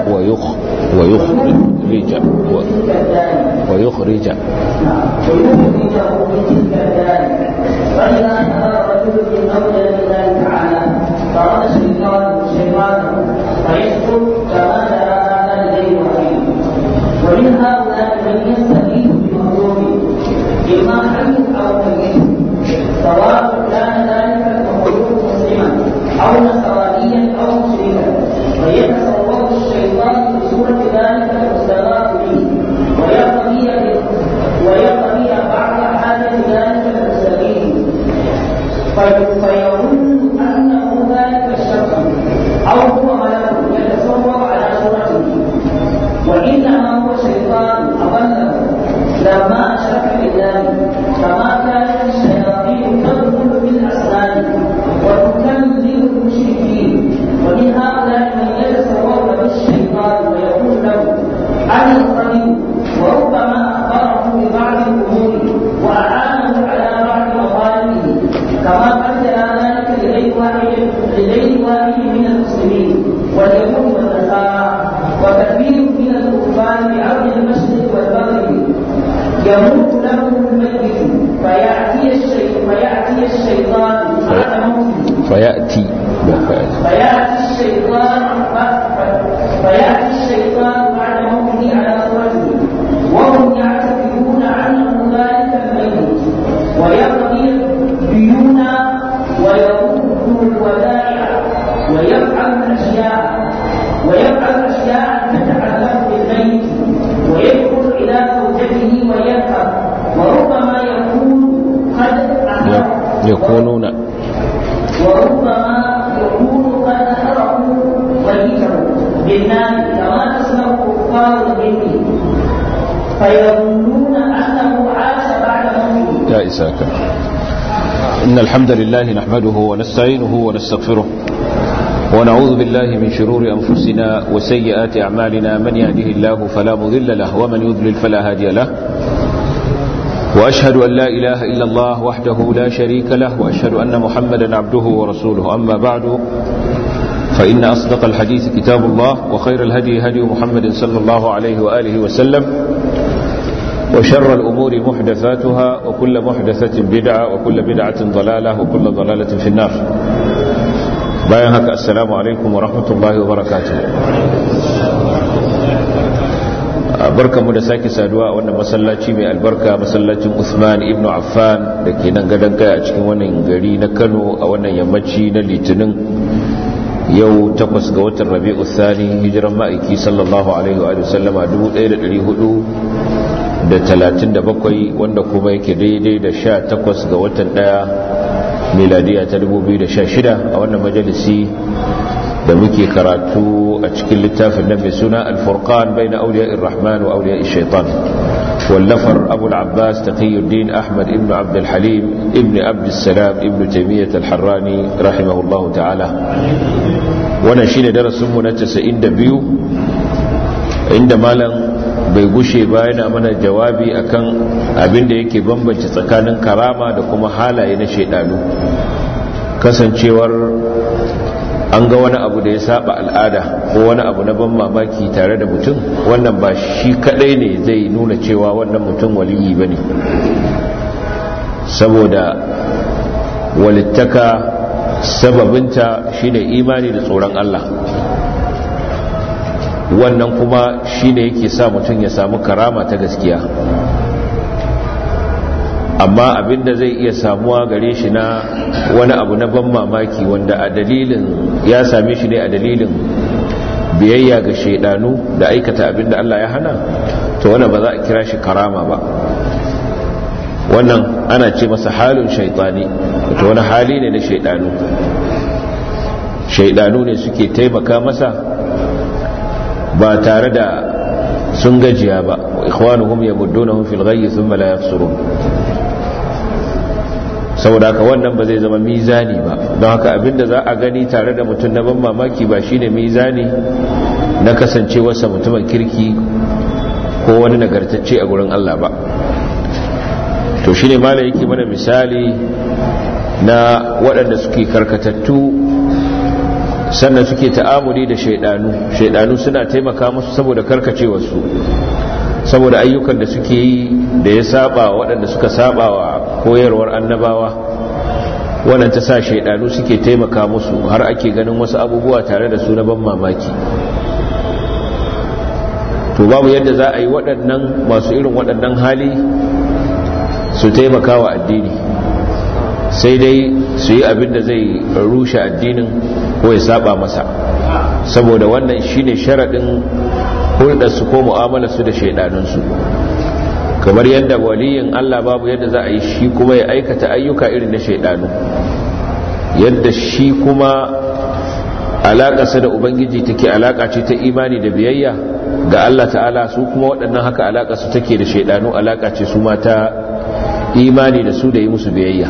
ويخ ويخرج ويخرج ويخرجه من تلك الدار فإذا نهى رجل من أولى الله تعالى فرد الشيطان شيطانه فيسقط كما ترى هذا الليل وحيد ومن هؤلاء من يستغيث بمظلوم إما حي أو ميت سواء كان ذلك المخلوق مسلما أو نصرانيا أو مشركا فيتصور الشيطان بصورة ذلك المستغاث به ويقضي ويقضي بعض حاجة ذلك المستغيث فيظن أنه ذلك الشخص أو هو ملك يتصور على صورته وإنما هو شيطان أضله لما أشرك بالله كما كانت الشياطين تدخل بالأسنان وتكذب المشركين ومن هؤلاء من يتصور بالشيطان ويقول له أنا القريب وربما أخبره ببعض الأمور وأعانه على بعض مظالمه كما قد جرى ذلك لغير واحد لغير واحد من المسلمين واليهود والنصارى وكثير من الكفار بعرض المشرق والمغرب يموت له الميت فيأتي الشيطان فيأتي الشيطان بعد موته فيأتي فيأتي الشيطان فيأتي الشيطان بعد موته على صورته وهم يعتقدون عنه ذلك الميت ويقضي الديون ويرد الودائع ويفعل الأشياء ويفعل أشياء تتعلق بالميت ويدخل إلى زوجته ويذهب وربما يكون قد أمر يكونون وربما يكون قد حرقوا ميته بالنار كما تصنع كفار الجن فيظنون انه عاش بعد موته يا إساك إن الحمد لله نحمده ونستعينه ونستغفره ونعوذ بالله من شرور أنفسنا وسيئات أعمالنا من يهده الله فلا مضل له ومن يضلل فلا هادي له وأشهد أن لا إله إلا الله وحده لا شريك له وأشهد أن محمدا عبده ورسوله أما بعد فإن أصدق الحديث كتاب الله وخير الهدي هدي محمد صلى الله عليه وآله وسلم وشر الأمور محدثاتها وكل محدثة بدعة وكل بدعة ضلالة وكل ضلالة في النار بايهك السلام عليكم ورحمة الله وبركاته barkamu da sake saduwa a wannan masallaci mai albarka masallacin Uthman ibn Affan da ke nan gadon kai a cikin wannan gari na Kano a wannan yammaci na Litinin yau takwas ga watan Rabi'u Thani hijiran ma'aiki sallallahu alaihi wa sallama 1437 wanda kuma yake daidai da 18 ga watan daya miladiya ta 2016 a wannan majalisi da muke karatu a cikin littafin nan mai suna alfurqan bai na auliya irrahman wa auliya shaitan wallafar abu al-abbas taqiyuddin ahmad ibn abd al-halim ibn abd salam ibn taymiyyah al-harrani rahimahullahu ta'ala wannan shine darasin mu na 92 inda malam bai gushe ba yana mana jawabi akan abin da yake bambance tsakanin karama da kuma halaye na shaidanu kasancewar an ga wani abu da ya saba al'ada ko wani abu na ban mamaki tare da mutum wannan ba shi kadai ne zai nuna cewa wannan mutum waliyi ba ne saboda walittaka sababinta shine imani da tsoron Allah wannan kuma shine yake sa mutum ya samu karama ta gaskiya amma abinda zai iya samuwa gare shi na wani abu na ban mamaki wanda a dalilin ya same shi ne a dalilin biyayya ga shaidanu da aikata abinda Allah ya hana to wannan ba za a kira shi karama ba wannan ana ce masa halin shaitani to wani hali ne na shaidanu shaidanu ne suke taimaka masa ba tare da sun gajiya ba ikhwanuhum yamuddunahum fil ghayyi thumma la yafsurun saboda haka wannan ba zai zama mizani ba don haka abinda za a gani tare da mutum na ban mamaki ba shine mizani na kasancewarsa mutumin kirki ko wani nagartacce a gurin Allah ba to shine mala yake mana misali na waɗanda suke karkatattu sannan suke ta'amuli da shaidanu shaidanu suna taimaka musu saboda karkacewarsu saboda ayyukan da suke yi da ya saba waɗanda suka saba wa koyarwar annabawa wannan ta sa shaidanu suke taimaka musu har ake ganin wasu abubuwa tare da su na ban mamaki to babu yadda za a yi waɗannan masu irin waɗannan hali su taimaka wa addini sai dai su yi abin da zai rushe addinin ko ya saba masa saboda wannan shine sharaɗin hulɗarsu ko mu'amalarsu da shaidanunsu kamar yadda waliyin Allah babu yadda za a yi shi kuma ya aikata ayyuka irin na shaidanu yadda shi kuma alaƙarsa da ubangiji take alaƙa ce ta imani da biyayya ga Allah ta'ala su kuma waɗannan haka alaƙarsu take da shaidanu alaƙa ce su mata imani da su da yi musu biyayya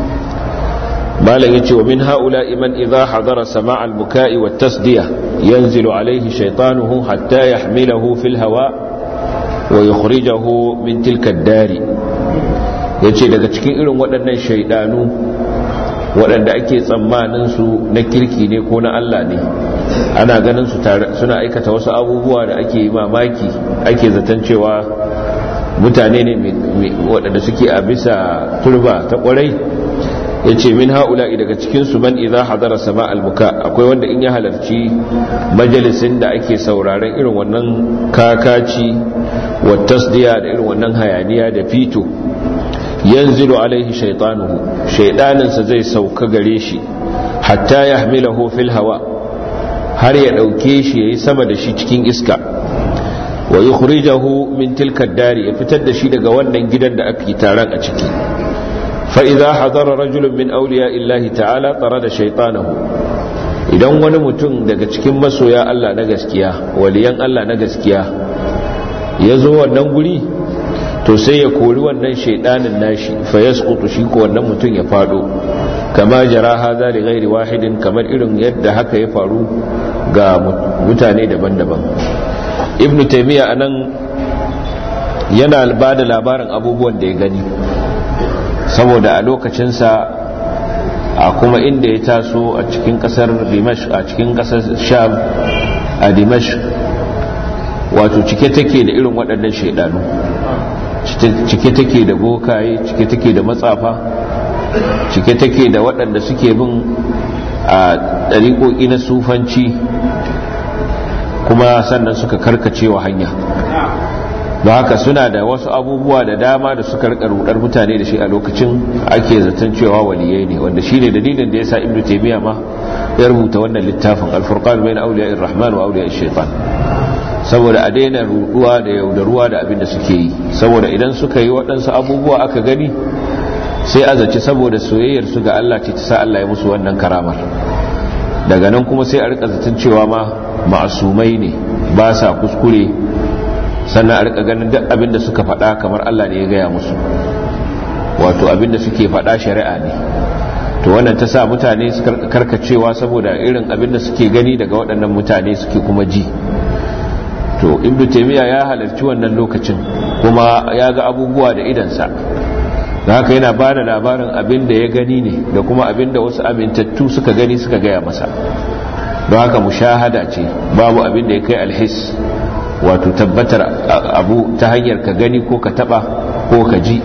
malam yace wa min haula iman idha hadara sama' al-buka'i wat tasdiya yanzilu alayhi shaytanuhu hatta yahmilahu fil hawa wa yukhrijahu min tilka ad-dari yace daga cikin irin waɗannan shaydanu waɗanda ake tsammanin su na kirki ne ko na Allah ne ana ganin su suna aikata wasu abubuwa da ake mamaki ake zaton cewa mutane ne waɗanda suke a bisa turba ta ƙwarai ya ce min ha'ula'i daga cikinsu man iza hadara sama albuka akwai wanda in ya halarci majalisin da ake sauraren irin wannan kakaci wa tasdiya da irin wannan hayaniya da fito yanzilu alaihi shaitanuhu shaidaninsa zai sauka gare shi hatta ya hamilahu fil hawa har ya ɗauke shi ya yi sama da shi cikin iska wa yukhrijahu min tilka dari ya fitar da shi daga wannan gidan da ake taron a ciki fa idza hadara rajulun min awliya illahi ta'ala da shaytanahu idan wani mutum daga cikin masoya Allah na gaskiya waliyan Allah na gaskiya ya zo wannan guri to sai ya kori wannan shaydanin nashi fa yasqutu shi ko wannan mutum ya fado kama jara hadha li ghairi wahidin kamar irin yadda haka ya faru ga mutane daban-daban ibnu taimiyya a nan yana ba da labarin abubuwan da ya gani saboda a lokacinsa a kuma inda ya taso a cikin kasar dimash a cikin kasar sham a dimash wato cike take da irin waɗannan shaidanu cike take da bokaye cike take da matsafa cike take da waɗanda suke bin a ɗariƙoƙi na sufanci kuma sannan suka karkacewa hanya don haka suna da wasu abubuwa da dama da suka rika rudar mutane da shi a lokacin ake zaton cewa waliyai ne wanda shi ne dalilin da ya sa ibnu taymiya ma ya rubuta wannan littafin al-furqan bayna awliya'ir rahman wa awliya'ish shaitan saboda a daina ruduwa da yaudaruwa da abin da suke yi saboda idan suka yi waɗansu abubuwa aka gani sai a zaci saboda soyayyar su ga Allah ce ta sa Allah ya musu wannan karamar daga nan kuma sai a rika zaton cewa ma ma'asumai ne ba sa kuskure sannan a rika ganin duk abin da suka faɗa kamar Allah ne ya gaya musu wato abin da suke faɗa shari'a ne to wannan ta sa mutane su karkacewa saboda irin abin da suke gani daga waɗannan mutane suke kuma ji to ibnu taymiya ya halarci wannan lokacin kuma ya ga abubuwa da idansa da haka yana ba da labarin abin da ya gani ne da kuma abin da wasu amintattu suka gani suka gaya masa don haka mushahada ce babu abin da ya kai alhis wato tabbatar abu ta hanyar ka gani ko ka taba ko ka ji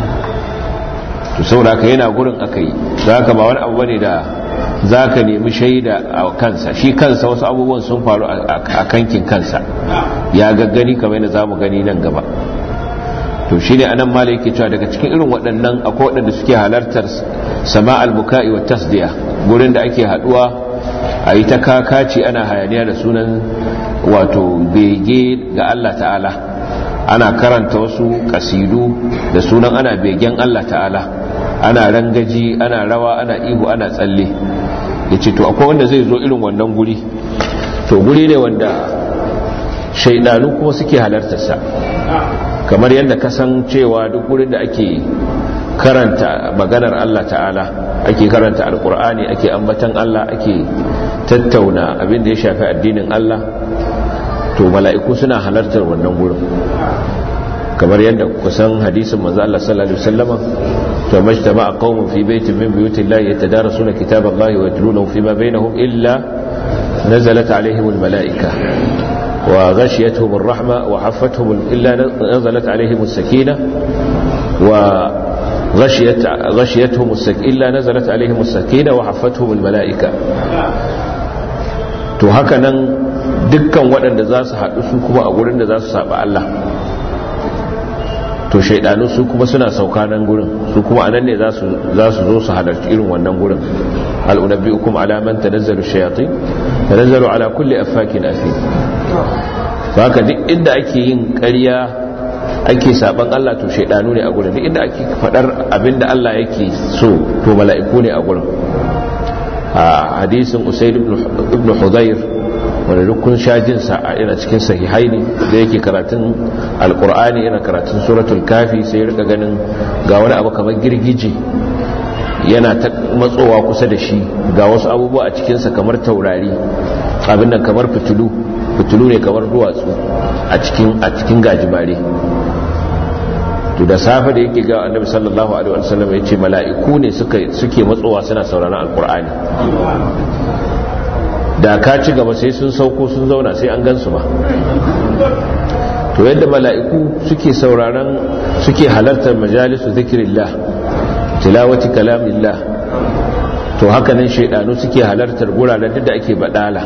to saboda yana gurin aka yi don haka ba wani abu bane da za ka nemi shaida a kansa shi kansa wasu abubuwan sun faru a kankin kansa ya gaggani kamar yadda za mu gani nan gaba to shi ne anan malai yake cewa daga cikin irin waɗannan akwai waɗanda suke halartar sama al-buka'i wa tasdiya gurin da ake haɗuwa a yi ta kakaci ana hayaniya da sunan wato bege ga Allah ta'ala ana karanta wasu kasidu da sunan ana begen Allah ta'ala ana rangaji ana rawa ana ihu ana tsalle ya ce to akwai wanda zai zo irin wannan guri to guri ne wanda shaidanu kuma suke halartarsa kamar yadda kasan cewa duk gurin da ake karanta maganar Allah ta'ala ake karanta alkur'ani ake ambatan Allah ake tattauna abin da ya shafi addinin Allah to mala'iku suna halartar wannan gurin kamar yadda kusan hadisin manzo Allah sallallahu alaihi wasallama to majtama'a qaumun fi baitin min buyutillahi yatadarasuna kitaballahi wa yatlunahu fima bainahum illa nazalat alaihim almalaika wa ghashiyatuhum arrahma wa haffathum illa nazalat alaihim as-sakina wa ghashiyat ghashiyatuhum as-sakina illa nazalat alaihim as-sakina wa haffathum almalaika to haka nan dukkan waɗanda za su haɗu su kuma a gurin da za su saba Allah to shaidanu su kuma suna sauka nan gurin su kuma anan ne za su zo su halarci irin wannan gurin al'unabbi'ukum ala man tanazzalu shayatin tanazzalu ala kulli affakin athim haka duk inda ake yin ƙarya ake saban Allah to shaidanu ne a gurin duk inda ake fadar abinda Allah yake so to mala'iku ne a gurin a hadisin usaid ibn hudayr wanda dukkan shajinsa a ina cikin sahihai ne da yake karatun alkur'ani yana karatun suratul kafi sai ya rika ganin ga wani abu kamar girgije yana ta matsowa kusa da shi ga wasu abubuwa a cikinsa kamar taurari abin nan kamar fitilu fitilu ne kamar duwatsu a cikin a cikin gajimare to da safe da yake ga annabi sallallahu alaihi wasallam ya ce mala'iku ne suke matsowa suna sauraron alkur'ani da ka ci gaba sai sun sauko sun zauna sai an gansu ba to yadda mala'iku suke sauraron suke halartar majalisu zikirillah tilawati kalamillah to haka nan shaidanu suke halartar guraren da ake badala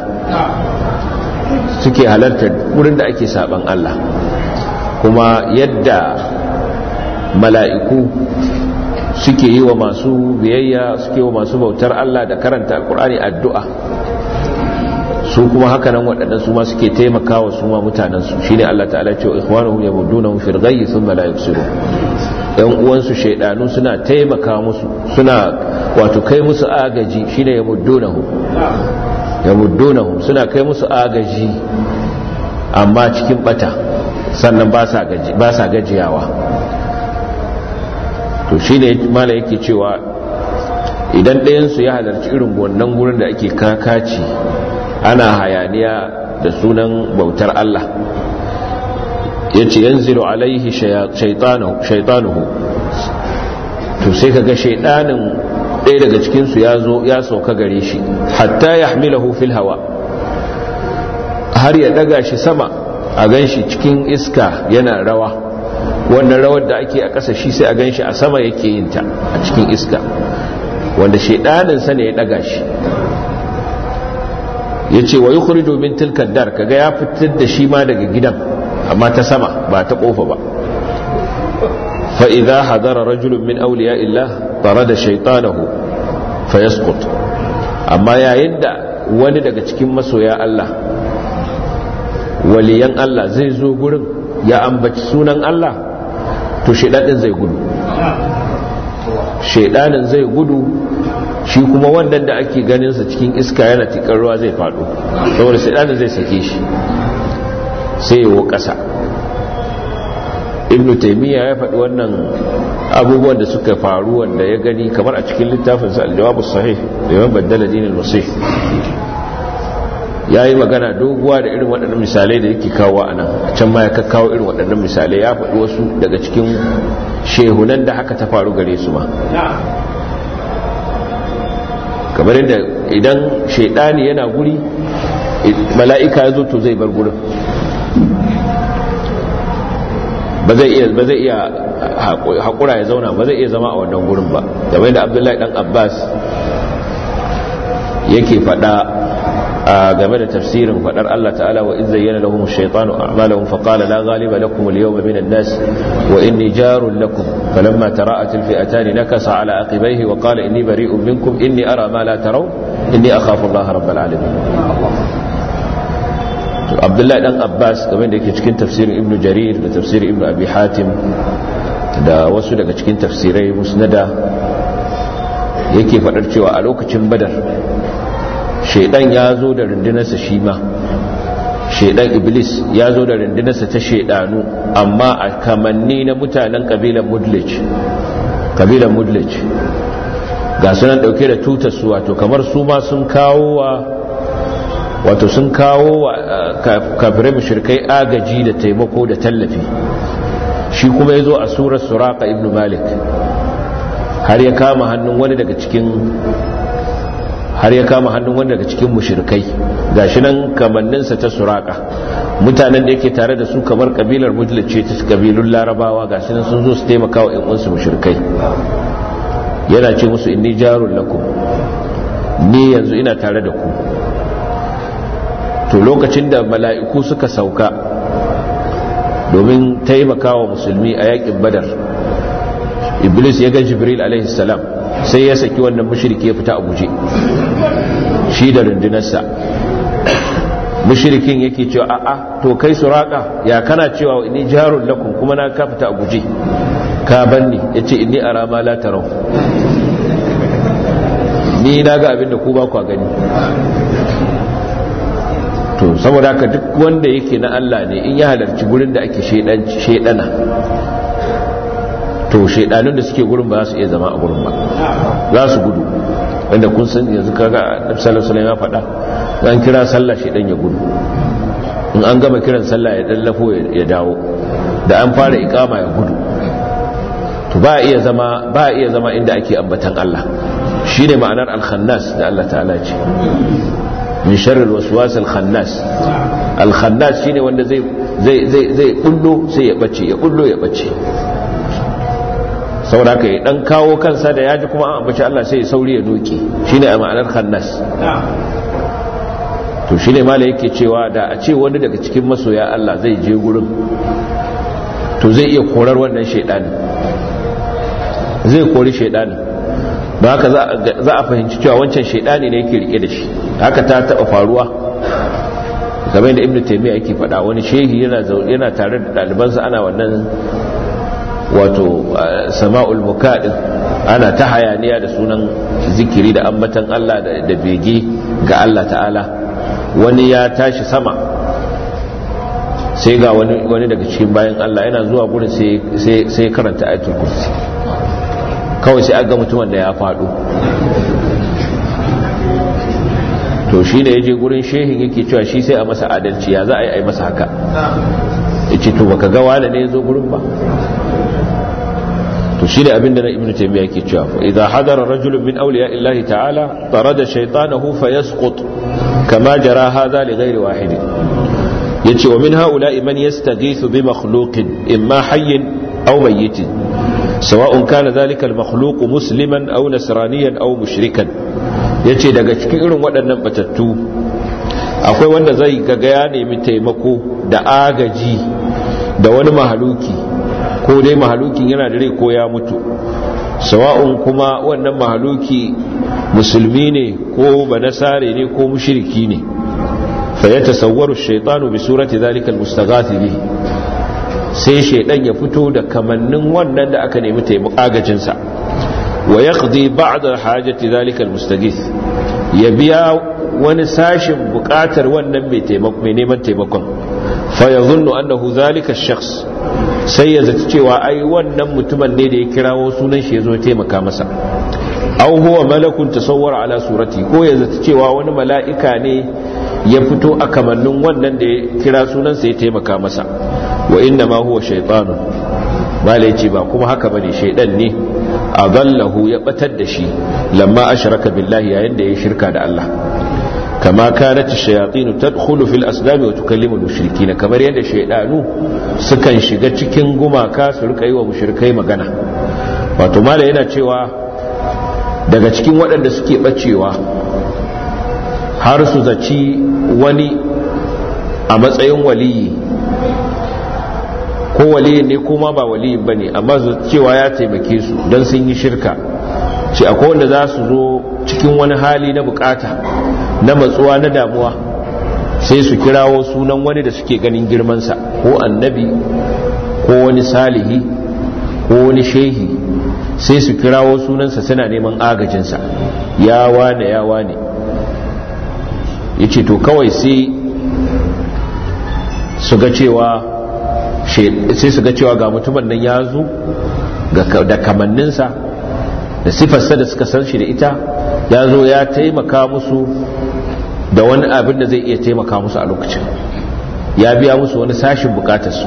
suke halartar wurin da ake saban Allah kuma yadda mala'iku suke yi wa masu biyayya suke wa masu bautar Allah da karanta alkur'ani addu'a su kuma haka nan waɗannan su ma suke taimakawa su ma mutanensu shi ne Allah ta'ala ce wa ikhwanuhum yamuddunahum fil ghayyi thumma la yubsirun yan uwansu shaydanu suna taimaka musu suna wato kai musu agaji shine yamuddunahum yamuddunahum suna kai musu agaji amma cikin bata sannan ba sa gaji ba sa gajiyawa to shine mala yake cewa idan ɗayan su ya halarci irin wannan gurin da ake kakaci ana hayaniya da sunan bautar Allah ya ce yanzilu alaihi shaitanuhu to sai kaga shaitanin ɗaya daga cikinsu ya zo ya sauka gare shi hatta ya hamilahu fil hawa har ya ɗaga shi sama a gan shi cikin iska yana rawa wannan rawar da ake a ƙasa shi sai a gan shi a sama yake yin ta a cikin iska wanda shaitaninsa ne ya ɗaga shi ya ce wa yi kuri domin tilkar dar kaga ya fitar da shi ma daga gidan amma ta sama ba ta kofa ba fa'iza hadara rajulun min auliya illa tare da shaitanahu fayaskut amma yayin da wani daga cikin masoya Allah waliyan Allah zai zo gurin ya ambaci sunan Allah to shaidanin zai gudu shaidanin zai gudu shi kuma wannan da ake ganinsa cikin iska yana tikar ruwa zai faɗo saboda shaidanin zai sake shi sai yawo ƙasa ibnu taimiyya ya faɗi wannan abubuwan da suka faru wanda ya gani kamar a cikin littafinsa aljawabu sahih da yawan baddala dinin masih ya yi magana doguwa da irin waɗannan misalai da yake kawo a nan a can ma ya kakkawo irin waɗannan misalai ya faɗi wasu daga cikin shehunan da haka ta faru gare su ma kamar yadda idan shaidani yana guri mala'ika ya zo to zai bar gurin ba zai iya ba zai iya haƙura ya zauna ba zai iya zama a wannan gurin ba game da abdullahi dan abbas yake faɗa game da tafsirin fadar Allah ta'ala wa idh zayyana lahum ash-shaytanu a'malahum fa qala la ghaliba lakum al-yawma min an-nas wa inni jarun lakum falamma tara'at al-fi'atan nakasa ala aqibayhi wa qala inni bari'un minkum inni ara ma la taraw inni akhafu Allah rabbal alamin to Abdullahi dan Abbas game da yake cikin tafsirin Ibn Jarir da tafsirin Ibn Abi Hatim da wasu daga cikin tafsirai musnada yake fadar cewa a lokacin Badar shaidan ya zo da rundunarsa shi ma shaidan iblis ya zo da rundunarsa ta shaidanu amma a kamanni na mutanen kabilan mudlij kabilan mudlij ga sunan dauke da tutar su wato kamar su ma sun kawo wa wato sun kawo wa kafirai mushrikai agaji da taimako da tallafi shi kuma ya zo a surar suraka ibn malik har ya kama hannun wani daga cikin har ya kama hannun wanda daga cikin mushrikai gashi nan kamanninsa ta suraka mutanen da yake tare da su kamar kabilar mujlid ce ta kabilun larabawa gashi nan sun zo su taimaka wa ƴan mushrikai yana ce musu inni jarul lakum ni yanzu ina tare da ku to lokacin da mala'iku suka sauka domin taimaka wa musulmi a yakin badar iblis ya ga jibril alaihi salam sai ya saki wannan mushriki ya fita a guje shi da rundunarsa mushrikin yake cewa a'a to kai suraka ya kana cewa inni jarul lakum kuma na ka fita a guje ka banni yace inni ara ma la tarau ni na ga abin da ku ba ku gani to saboda haka duk wanda yake na Allah ne in ya halarci gurin da ake shedana to shedanun da suke gurin ba za su iya zama a gurin ba za su gudu wanda kun san yanzu kaga Annabi sallallahu alaihi ya faɗa an kira sallah shedan ya gudu in an gama kiran sallah ya dallafo ya dawo da an fara ikama ya gudu to ba iya zama ba iya zama inda ake ambatan Allah shine ma'anar al-khannas da Allah ta'ala ce min sharri al-waswas al-khannas al-khannas shine wanda zai zai zai zai kullo sai ya bace ya kullo ya bace saboda haka ya dan kawo kansa da yaji kuma an ambaci Allah sai ya sauri ya doke shine a ma'anar khannas to shine mala yake cewa da a ce wani daga cikin masoya Allah zai je gurin to zai iya korar wannan shaidanin zai kori shaidanin ba haka za a fahimci cewa wancan shaidani ne yake rike da shi haka ta taba faruwa game da ibnu taymiya yake faɗa wani shehi yana yana tare da ɗalibansa ana wannan wato sama'ul mukadin ana ta hayaniya da sunan zikiri da ambatan Allah da bege ga Allah ta'ala wani ya tashi sama sai ga wani daga cikin bayan Allah yana zuwa gurin sai karanta ayatul kursi kawai sai aga mutumin da ya faɗo to shi da ya je gurin shehin yake cewa shi sai a masa adalci ya za a yi a masa haka ya ce to baka ga wane ne ya zo gurin ba to shi da abinda na ibnu taymiya yake cewa fa idza hadara rajulun min awliya illahi ta'ala tarada shaytanahu fayasqut kama jara hadha li ghairi wahid yace wa min haula'i man yastaghithu bi makhluqin imma hayyin aw mayyitin sawa'un kana dhalika al-makhluq musliman aw nasraniyan aw mushrikan yace daga cikin irin waɗannan batattu akwai wanda zai gaga ya nemi taimako da agaji da wani mahaluki ko dai mahalukin yana da rai ko ya mutu sawa'un kuma wannan mahaluki musulmi ne ko banasare ne ko mushriki ne fa ya tasawwaru shaytanu bi surati zalika almustaghath bihi sai shaydan ya fito da kamannin wannan da aka nemi taimako agajin sa wa yaqdi ba'd hajati zalika almustaghith ya biya wani sashin bukatar wannan mai taimako mai neman taimakon fa yadhunnu annahu zalika ash-shakhs sai ya zaci cewa ai wannan mutumin ne da ya kirawo sunan shi ya zo taimaka masa aw huwa malakun tasawwara ala surati ko ya zaci cewa wani mala'ika ne ya fito a kamannin wannan da ya kira sunansa ya taimaka masa wa inna ma huwa shaytanun malai ce ba kuma haka bane shaydan ne adallahu ya batar da shi lamma ashraka billahi yayin da ya shirka da Allah kama kanat ash-shayatin tadkhulu fil asnam wa tukallimu al-mushrikeena kamar yadda shaydanu sukan shiga cikin gumaka su rika yi wa mushrikai magana wato mala yana cewa daga cikin waɗanda suke bacewa har su zaci wani a matsayin waliyi ko waliyin ne kuma ba waliyin bane amma su cewa ya taimake su don sun yi shirka ce akwai wanda za su zo cikin wani hali na bukata na matsuwa na damuwa sai su kirawo sunan wani da suke ganin girmansa ko annabi ko wani salihi ko wani shehi sai su kirawo sunansa suna neman agajinsa ya wane ya wane ya ce to kawai sai su ga cewa sai su ga cewa ga mutumin nan ya zo da kamanninsa da sifarsa da suka san shi da ita ya zo ya taimaka musu da wani abin da zai iya taimaka musu a lokacin ya biya musu wani sashin bukatarsu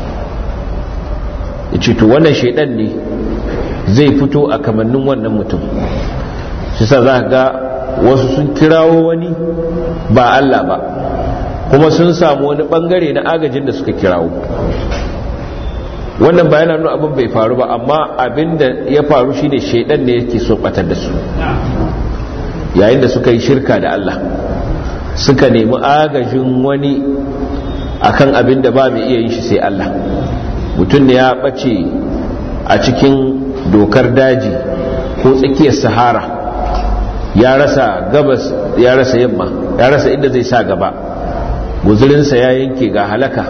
ya ce to wannan shaidan ne zai fito a kamannin wannan mutum shi sa za ga wasu sun kirawo wani ba Allah ba kuma sun samu wani bangare na agajin da suka kirawo wannan ba yana nuna abin bai faru ba amma abin da ya faru shine shaidan ne yake so batar da su yayin da suka yi shirka da Allah suka nemi agajin wani akan abin da ba mai iya yin shi sai Allah mutum ne ya bace a cikin dokar daji ko tsakiyar sahara ya rasa gabas ya rasa yamma ya rasa inda zai sa gaba guzurinsa ya yanke ga halaka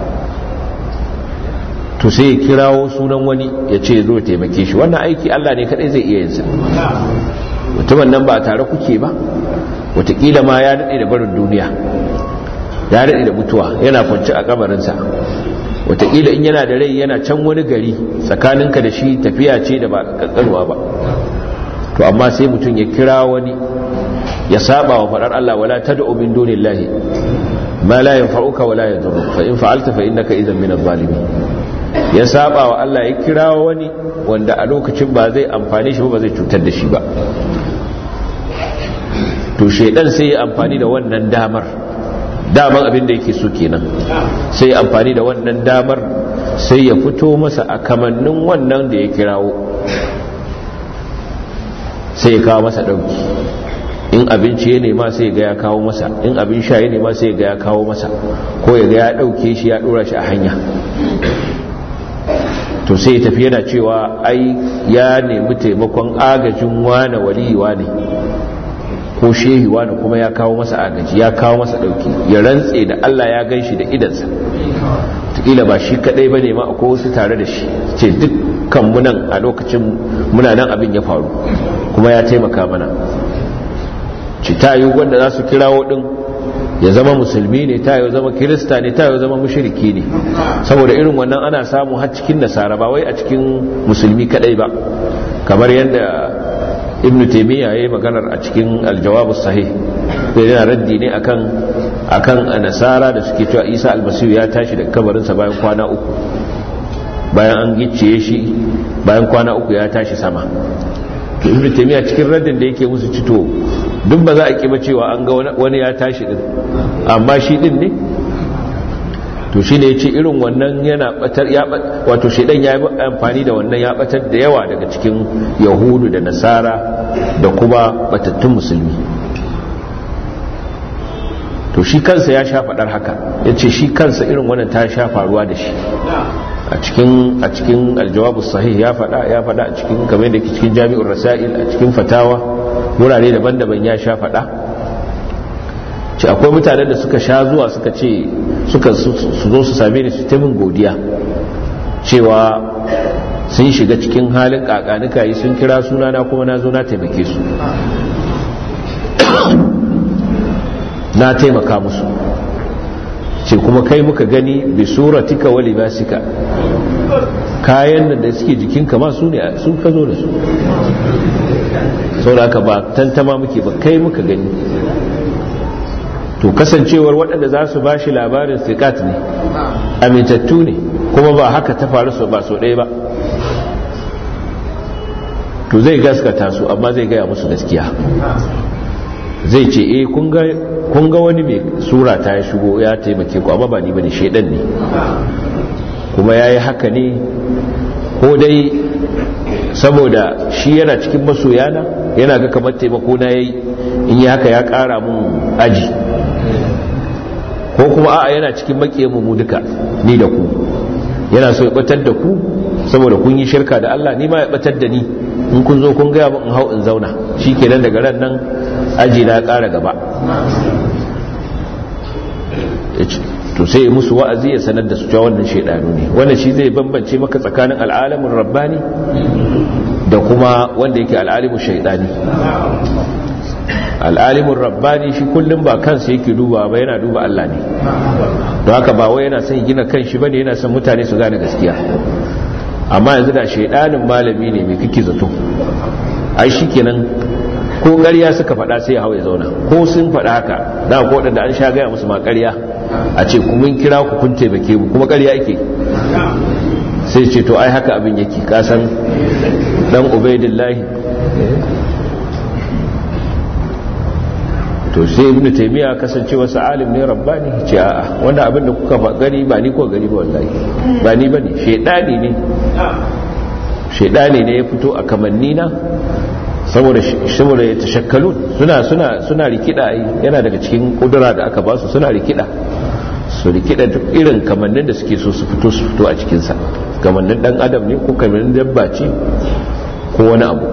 to sai ya kirawo sunan wani ya ce zo taimake shi wannan aiki Allah ne kadai zai iya yinsa mutumin nan ba tare kuke ba watakila ma ya daɗe da barin duniya ya daɗe da mutuwa yana kwanci a kabarinsa watakila in yana da rai yana can wani gari tsakaninka da shi tafiya ce da ba kankanuwa ba to amma sai mutum ya kira wani ya saba wa faɗar Allah wala tad'u min dunillahi ma la yanfa'uka wala yadurruka fa in fa'alta fa innaka idhan min adh-dhalimin ya saba wa Allah ya kira wani wanda a lokacin ba zai amfani shi ba zai cutar da shi ba to shaidan sai ya amfani da wannan damar daman abin da yake so kenan sai ya amfani da wannan damar sai ya fito masa a kamannin wannan da ya kirawo sai ya kawo masa ɗauki in abinci ya nema sai ga ya kawo masa in abin sha ya nema sai ga ya kawo masa ko ya ga ya ɗauke shi ya ɗora shi a hanya to sai ya tafi yana cewa ai ya nemi taimakon agajin wane waliyi wane ko shehi wani kuma ya kawo masa agaji ya kawo masa dauki ya rantse da Allah ya gan shi da idansa tukila ba shi kadai ba ne ma akwai wasu tare da shi ce dukkan munan a lokacin muna nan abin ya faru kuma ya taimaka mana ci ta yi wanda za su kirawo din ya zama musulmi ne ta yi zama kirista ne ta yi zama mushriki ne saboda irin wannan ana samu har cikin nasara ba wai a cikin musulmi kadai ba kamar yadda ibn taimiyya ya yi maganar a cikin aljawabu sahih da yana raddi ne akan akan nasara da suke cewa isa almasihu ya tashi daga kabarinsa bayan kwana uku bayan an gicciye shi bayan kwana uku ya tashi sama to ibn taimiyya cikin raddin da yake musu cito duk ba za a kiba cewa an ga wani ya tashi din amma shi din ne to shi ne ya ce irin wannan yana batar ya wato shaidan ya yi amfani da wannan ya batar da yawa daga cikin yahudu da nasara da kuma batattun musulmi to shi kansa ya sha faɗar haka ya ce shi kansa irin wannan ta sha faruwa da shi a cikin a cikin aljawabu sahih ya faɗa ya faɗa a cikin kamar da ke cikin jami'ur rasail a cikin fatawa wurare daban-daban ya sha faɗa ce akwai mutanen da suka sha zuwa suka ce suka su zo su same ni su taimin godiya cewa sun shiga cikin halin kakanika yi sun kira sunana kuma na zo na taimake su na taimaka musu ce kuma kai muka gani bi suratika wa libasika kayan da suke jikinka ma su ne sun ka zo da su sau da ba tantama muke ba kai muka gani to kasancewar waɗanda za su ba shi labarin sikat ne amintattu ne kuma ba haka ta faru su ba so ɗaya ba to zai gaskata su amma zai gaya musu gaskiya zai ce eh kun ga wani mai sura ta ya shigo ya taimake ku amma ba ni bane shaidan ne kuma ya yi haka ne ko dai saboda shi yana cikin masoyana yana ga kamar taimako na yayi in yi haka ya kara mun aji ko kuma a'a yana cikin makiyanmu mu duka ni da ku yana so ya batar da ku saboda kun yi shirka da Allah ni ma ya batar da ni in kun zo kun gaya in hau in zauna shi kenan daga ran nan aji na ƙara gaba to sai musu wa'azi ya sanar da su cewa wannan shaidanu ne wannan shi zai bambance maka tsakanin al'alamin rabbani da kuma wanda yake al'alimin shaidani al'alimin rabbani shi kullum ba kansa yake duba ba yana duba Allah ne don haka ba wai yana son gina kan shi bane yana son mutane su gane gaskiya amma yanzu da shaidanin malami ne mai kike zato ai shikenan ko ƙarya suka faɗa sai ya hau ya zauna ko sun faɗa haka da ko waɗanda an sha gaya musu ma ƙarya a ce ku mun kira ku kun taimake mu kuma ƙarya ake sai ce to ai haka abin yake kasan dan ubaidillahi to sai ibnu taymiya kasance wasu alim ne rabbani ce a'a wannan abin da kuka gani ba ni ko gani ba wallahi ba ni bane shedani ne shedani ne ya fito a kamanni na saboda saboda ya tashakkalu suna suna suna rikida yana daga cikin kudura da aka ba su suna rikida su rikida duk irin kamannin da suke so su fito su fito a cikin sa kamannin dan adam ne ko kamannin dabba ce ko wani abu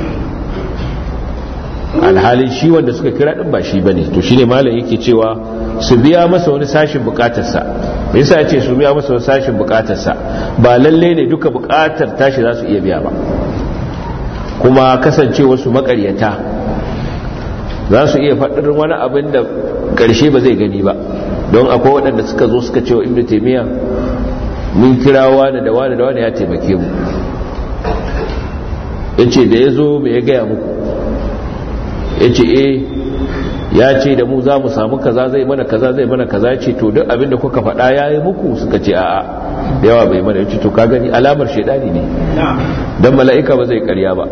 alhalin shi wanda suka kira din ba shi bane to shine malam yake cewa su biya masa wani sashin bukatarsa me yasa yace su biya masa wani sashin bukatarsa ba lalle ne duka bukatar tashi za su iya biya ba kuma kasance wasu makaryata za su iya faɗin wani abin da ƙarshe ba zai gani ba don akwai waɗanda suka zo suka ce wa ibnu taymiya mun kira wani da wani da wani ya taimake mu yace da ya zo me ya gaya muku ya ce e ya ce da mu za mu samu kaza zai mana kaza zai mana kaza ce to duk abinda kuka faɗa ya yi muku suka ce a'a da yawa bai mana ya ce to ka gani alamar shaidani ne don mala'ika ba zai karya ba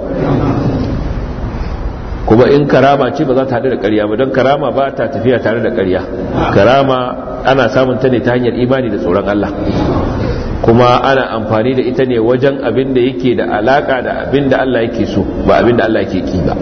kuma in karama ce ba za ta haɗu da karya ba don karama ba ta tafiya tare da karya karama ana samun ta ne ta hanyar imani da tsoron Allah kuma ana amfani da ita ne wajen abin da yake da alaka da abin da Allah yake so ba abin da Allah yake ki ba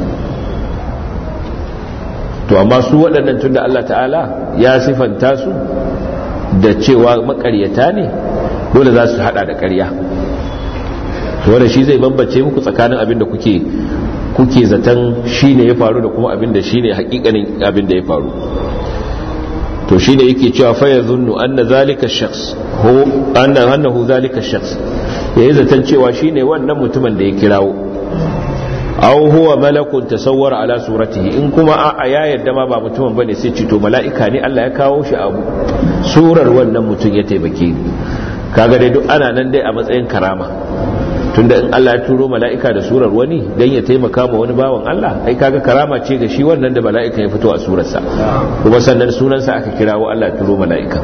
to amma su waɗannan tunda Allah ta'ala ya sifanta su da cewa makaryata ne dole za su hada da ƙarya to wanda shi zai bambance muku tsakanin abin da kuke kuke zaton shine ya faru da kuma abin da shine hakikanin abin da ya faru to shine yake cewa fa yazunnu anna zalika shakhs hu anna annahu zalika shakhs yayi zaton cewa shine wannan mutumin da ya kirawo aw huwa malakun tasawwara ala suratihi in kuma a ya yadda ma ba mutumin bane sai ce to mala'ika ne Allah ya kawo shi abu surar wannan mutum ya taimake ni kaga dai duk ana nan dai a matsayin karama tunda in Allah ya turo mala'ika da surar wani dan ya taimaka ma wani bawan Allah ai kaga karama ce ga shi wannan da mala'ika ya fito a surarsa kuma sannan sunansa aka kirawo Allah ya turo mala'ika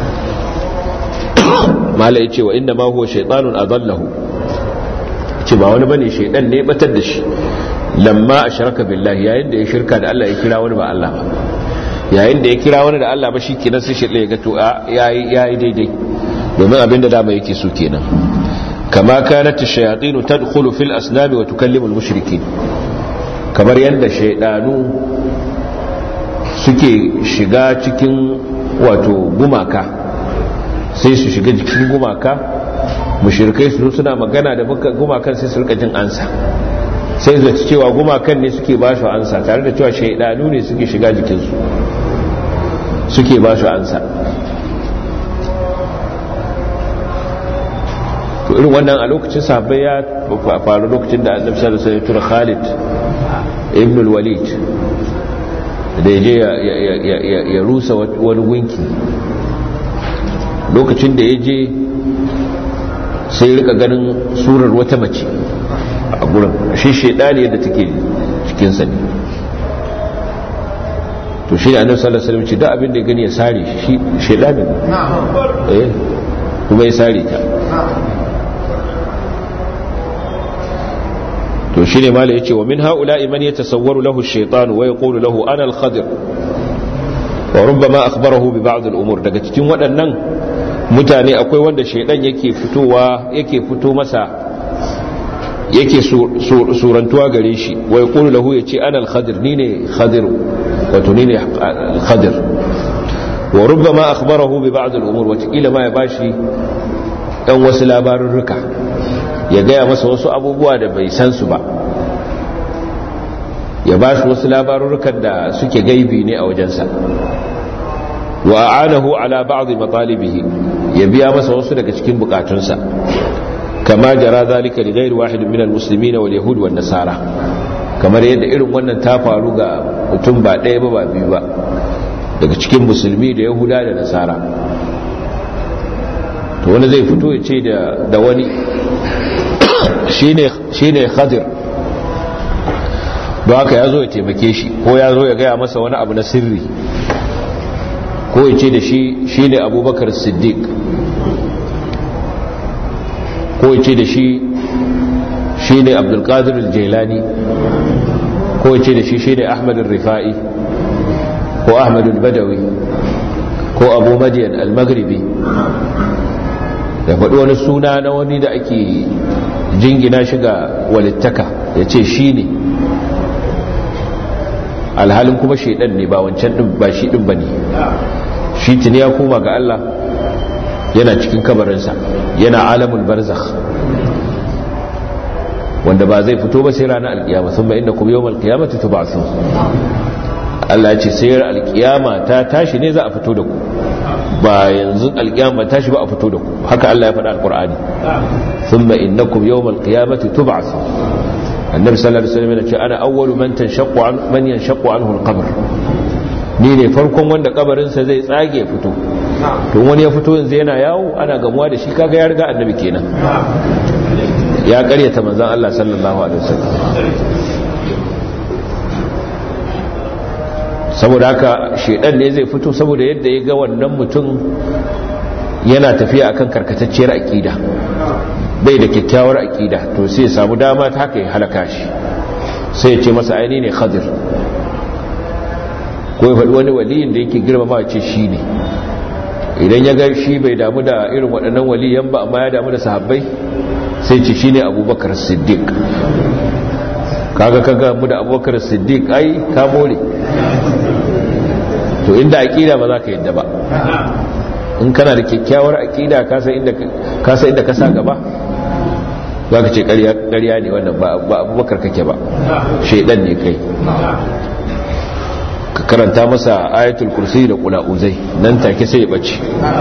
mala yace wa inna ma huwa shaytanun adallahu ce ba wani bane shaidan ne batar da shi lamma ashraka billahi yayin da ya shirka da Allah ya kira wani ba Allah ba yayin da ya kira wani da Allah ba shi kenan sai shaidan ya ga to yayi yayi daidai domin abinda dama yake so kenan kama kanat ash-shayatin tadkhulu fil asnam wa tukallimu al-mushrikeen kamar yanda shaidanu suke shiga cikin wato gumaka sai su shiga cikin gumaka mushirkai su suna magana da gumakan sai su rika jin ansa sai zaci cewa gumakan ne suke ba su ansa tare da cewa shaidanu ne suke shiga jikinsu suke ba su ansa to irin wannan a lokacin sahabbai ya faru lokacin da annabi sallallahu alaihi wasallam Khalid ibn al-Walid da yaje ya rusa wani gunki lokacin da ya je sai rika ganin surar wata mace a gurin shi shaidani yadda take cikinsa ne to shi ne annabi sallallahu alaihi wasallam da abin da ya gani ya sare shi shaidani ne eh kuma ya sare ta to shi ne mala yace wa min haula'i man yatasawwaru lahu ash-shaytan wa yaqulu lahu ana al-khadir wa rubbama akhbarahu bi ba'd al-umur daga cikin waɗannan mutane akwai wanda shaidan yake fitowa yake fito masa yake surantuwa gare shi wai kulu lahu ya ce ana al-khadir ni ne khadir wato ni ne al-khadir wa rubbama akhbarahu bi ba'd al-umur wa kila ma ya bashi dan wasu labarurruka ya gaya masa wasu abubuwa da bai san su ba ya bashi wasu labarurrukan da suke gaibi ne a wajensa wa a'anahu ala ba'd matalibihi ya biya masa wasu daga cikin bukatunsa kama jara zalika li ghairi wahid min almuslimin wal yahud wan nasara kamar yadda irin wannan ta faru ga mutum ba ɗaya ba ba biyu ba daga cikin musulmi da yahuda da nasara to wani zai fito ya ce da wani shine khadir don haka ya zo ya taimake shi ko ya zo ya gaya masa wani abu na sirri ko ya ce da shi shi ne abubakar siddiq ko ya ce da shi shi ne abdulkadir jailani ko ya ce da shi shi ne ahmad rifa'i ko ahmadu badawi ko abu madiyan al-maghribi ya faɗi wani suna na wani da ake jingina shi ga walittaka ya ce shi ne alhalin kuma shaidan ne ba wancan ɗin ba shi ɗin ba ne shi tuni ya koma ga Allah yana cikin kabarinsa yana alamul barzakh wanda ba zai fito ba sai ranar alkiyama sun ba inda kuma yawon alkiyama ta tuba su Allah ce sai alkiyama ta tashi ne za a fito da ku ba yanzu alkiyama tashi ba a fito da ku haka Allah ya faɗa alkur'ani sun ba inda kuma yawon alkiyama ta tuba su annabi sallallahu alaihi wasallam ya ce ana awwalu man tanshaqqu an man yanshaqqu anhu alqabr ni ne farkon wanda kabarinsa zai tsage ya fito tun wani ya fito yanzu yana yawo ana gamuwa da shi kaga ya riga annabi kenan ya karyata manzan Allah sallallahu alaihi wasallam saboda haka shedan ne zai fito saboda yadda ya ga wannan mutum yana tafiya akan karkatacciyar akida bai da kyakkyawar akida to sai ya samu dama ta haka ya halaka shi sai ya ce masa aini ne khadir ko ya faɗi wani waliyin da yake girmama ce shi ne idan ya ga shi bai damu da irin waɗannan waliyan ba amma ya damu da sahabbai sai ce shi ne abubakar siddiq kaga kaga mu da abubakar siddiq ai ka more to inda aƙida ba za ka yadda ba in kana da kyakkyawar aƙida kasa inda ka sa gaba za ka ce ƙarya ne wannan ba abubakar kake ba shaidan ne kai ka karanta masa ayatul kursi da kula'uzai nan take sai ya bace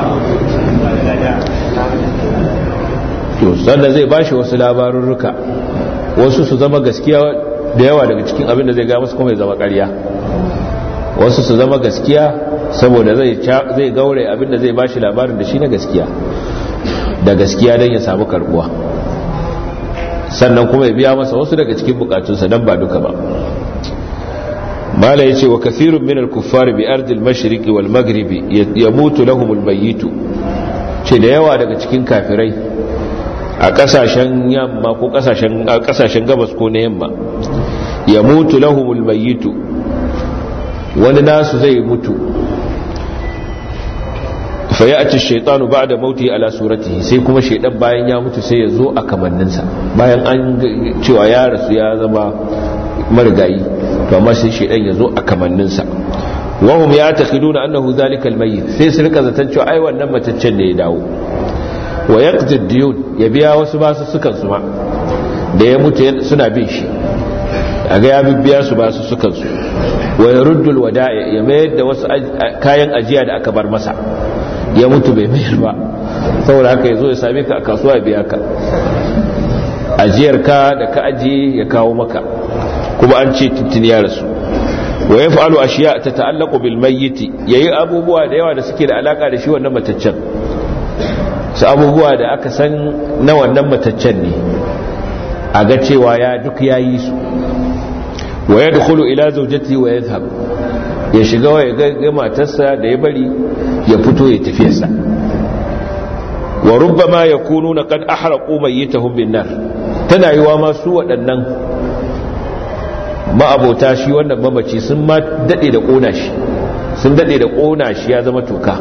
to sannan zai bashi wasu labarurruka wasu su zama gaskiya da yawa daga cikin abin da zai ga masu kuma ya zama ƙarya wasu su zama gaskiya saboda zai zai gaure abin da zai bashi labarin da shi na gaskiya da gaskiya don ya samu karbuwa sannan kuma ya biya masa wasu daga cikin bukatunsa don ba duka ba mala yace wa kathirun min al-kuffar bi ardi al-mashriq wal maghrib yamutu lahum al-mayyit ce da yawa daga cikin kafirai a kasashen yamma ko kasashen kasashen gabas ko na yamma yamutu lahum al-mayyit wani nasu zai mutu fa ya'ti ash-shaytanu ba'da mauti ala suratihi sai kuma shaydan bayan ya mutu sai ya zo a kamanninsa bayan an cewa ya rasu ya zama marigayi to amma sai shedan yazo a kamanninsa wahum ya taqiduna annahu zalika almayyit sai su rika zaton cewa ai wannan mataccen ne ya dawo wa yaqdi diyun ya biya wasu basu sukan su ma da ya mutu suna bin shi aga ya bibiya su basu sukan su wa yaruddul wada'i ya mayar da wasu kayan ajiya da aka bar masa ya mutu bai mayar ba saboda haka yazo ya same ka a kasuwa ya biya ka ajiyar ka da ka ajiye ya kawo maka kuma an ce tuntun ya rasu wa ya fa'alu ashiya ta ta'allaku bil mayyiti yayi abubuwa da yawa da suke da alaka da shi wannan mataccen su abubuwa da aka san na wannan mataccen ne a ga cewa ya duk yayi su wa yadkhulu ila zawjati wa yadhhab ya shiga wa ya ga matarsa da ya bari ya fito ya tafi sa wa rubbama yakununa qad ahraqu mayyitahum bin nar tana yiwa ma su waɗannan ma'abota shi wannan mamaci sun ma daɗe da ƙona shi sun daɗe da ƙona shi ya zama toka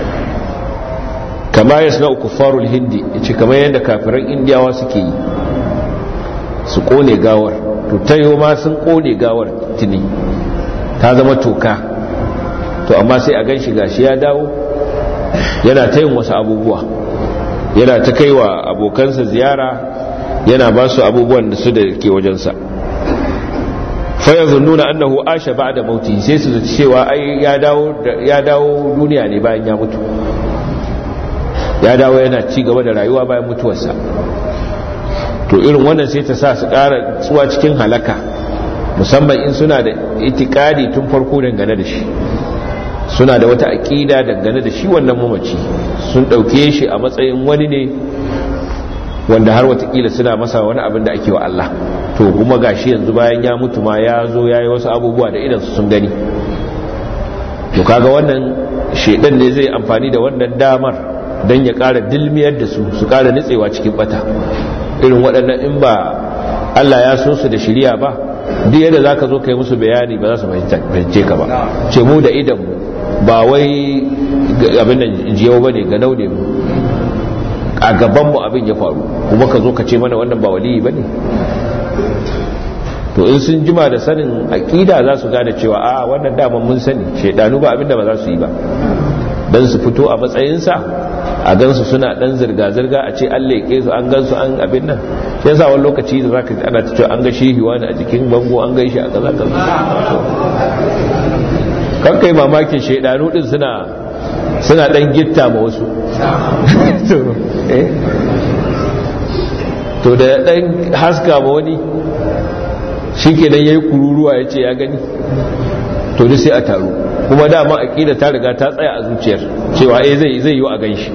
kama ya suna kufarul hindi ce kamar yadda kafiran indiyawa suke yi su ƙone gawar to ta yi ma sun ƙone gawar tuni ta zama toka to amma sai a gan shi gashi ya dawo yana ta yin wasu abubuwa yana ta kai wa abokansa ziyara yana ba su abubuwan da su da ke wajensa fayazunnuna annahu asha ba'da mauti sai su zaci cewa ai ya dawo ya dawo duniya ne bayan ya mutu ya dawo yana ci gaba da rayuwa bayan mutuwarsa to irin wannan sai ta sa su ƙara tsuwa cikin halaka musamman in suna da itikadi tun farko dangane da shi suna da wata aƙida dangane da shi wannan mamaci sun ɗauke shi a matsayin wani ne wanda har watakila suna masa wani abin da ake wa Allah to kuma gashi yanzu bayan ya mutu ma ya zo ya yi wasu abubuwa da idansu sun gani to kaga wannan shedan ne zai amfani da wannan damar don ya ƙara dilmiyar da su su ƙara nitsewa cikin bata irin waɗannan in ba Allah ya so su da shirya ba duk yadda za ka zo ka yi musu bayani ba za su fahimce ka ba ce mu da idan ba wai abin nan jiyau ba ne ga naune mu a gabanmu abin ya faru kuma ka zo ka ce mana wannan ba waliyi ba ne to in sun jima da sanin aƙida za su gane cewa a wannan daman mun sani shaidanu ba abinda ba za su yi ba don su fito a matsayinsa a gansu suna dan zirga-zirga a ce an leƙe su an gansu an abin nan shi yasa wani lokaci da zaka ana ta cewa an ga shehi wani a jikin bango an gan shi a kaza kaza kan kai mamakin shaidanu din suna suna dan gitta ma wasu to da dan haska ma wani shi ke dan yayi kururuwa ya ce ya gani to duk sai a taru kuma dama aqida ta riga ta tsaya a zuciyar cewa eh zai zai yi a ganshi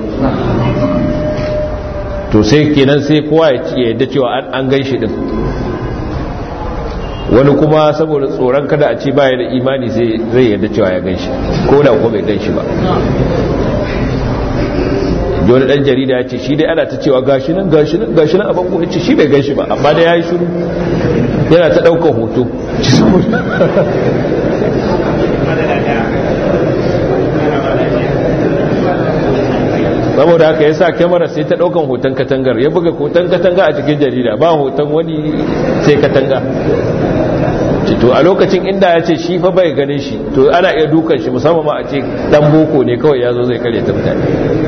to sai kenan sai kowa ya yadda cewa an ganshi din wani kuma saboda tsoron kada a ce baya da imani sai zai yadda cewa ya ganshi ko da ko bai ganshi ba wani dan jarida ya ce shi dai ana ta cewa gashi nan gashi nan gashi nan a bango ya ce shi bai ganshi ba amma dai ya yi shiru yana ta ɗaukar hoto saboda haka ya sa kyamara sai ta ɗaukan hoton katangar ya buga hoton katanga a cikin jarida ba hoton wani sai katanga to a lokacin inda ya ce shi fa bai ganin shi to ana iya dukan shi musamman ma a ce dan boko ne kawai ya zo zai kare ta mutane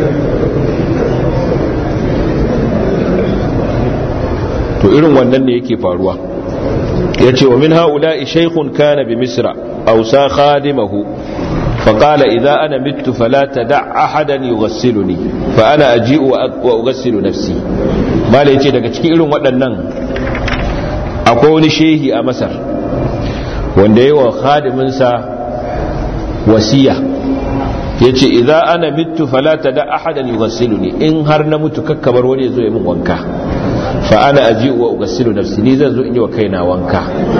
to irin wannan ne yake faruwa ya ce wa min ha'ula'i shaykhun kana bi misra aw sa khadimahu فقال إذا أنا مت فلا تدع أحدا يغسلني فأنا أجيء وأغسل نفسي ما ليتي daga cikin irin waɗannan akwai wani shehi a Masar wanda yayi wa khadiminsa wasiya yace idza ana mittu fala tada ahadan yughassiluni in har na mutu kakkabar wani yazo ya min wanka fa ana aji'u wa ughsilu nafsi ni zan zo in yi wa kaina wanka